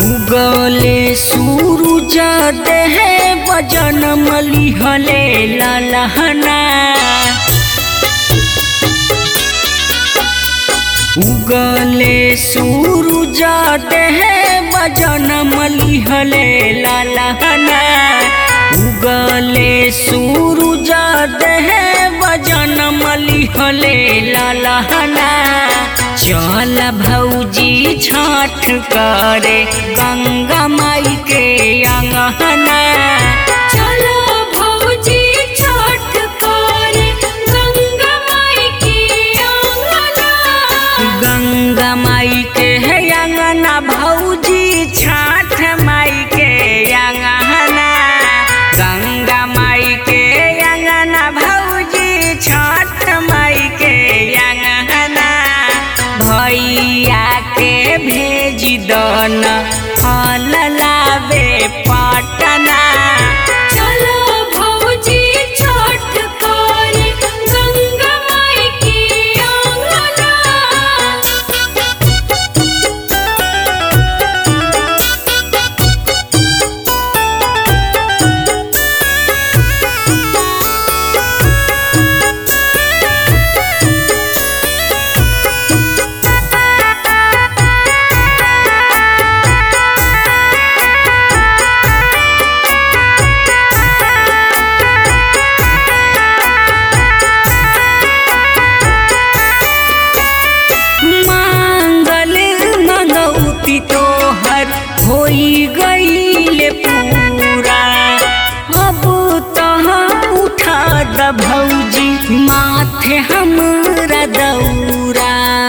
उगले सूरज देह बजन मलिहले ललहना उगले सूरज देह बजन मलिहले ललहना उगले सूरज देह बजन मलिहले ललहना चल भौजी छठ करे गंगा माई के अंगना चलो भौजी छठ करे गंगा माई के आंगना गंगा माई के है अंगना भौजी छठ माई के अंगना गंगा माई के अंगना भौजी छठ माई के अंगना भैया के भेज दन फल लावे पटना चलो भौजी छठ करे गंगा माई के आंगना मांगल मंगौती तोहर होई गईल पूरा अब तहाँ उठा द भौजी माथे हमरा दौरा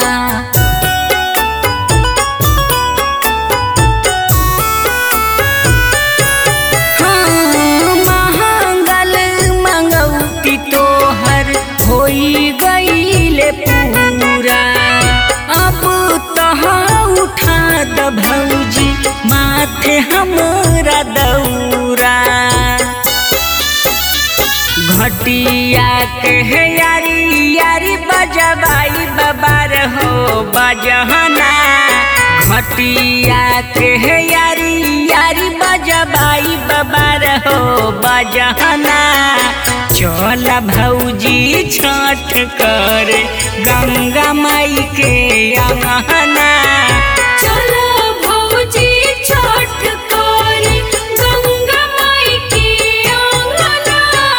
हाँ, मांगल मंगौती तोहर होई गईल पूरा अब तहाँ उठा द भौजी माथे हमरा दौरा घटिया के है यारी यारी बजबाई बबार हो बजहना घटिया के है यारी यारी बजबाई बबार हो बजहना चल भौजी छठ कर गंगा माई के अंगना चलो भौजी छठ करे गंगा माई के आंगना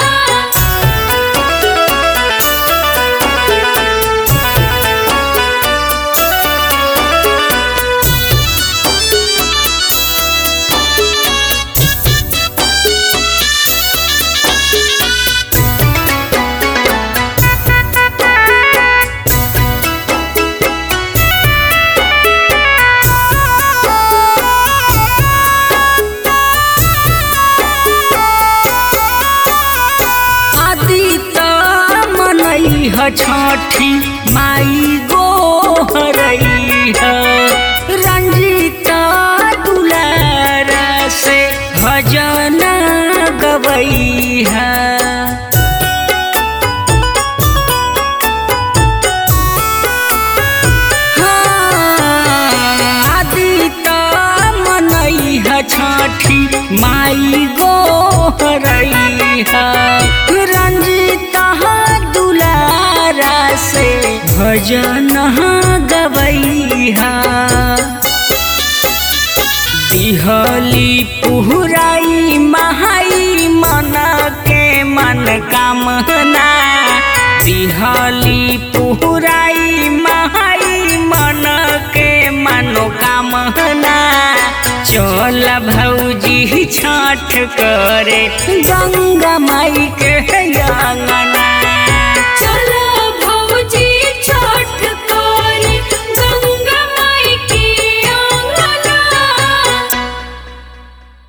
आदि त मनई ह छठी माई गो हरई ह रंजित दुलार से भजन गवई है आदित मनई ह छठी माई गो हरई ह रंजित दुलारा से भजन गवई है दिहली पुहराई महाई मन के मन कामना दिहली पुहराई महाई मन के मनोकामना चल भौजी छठ करे गंगा माई के अंगना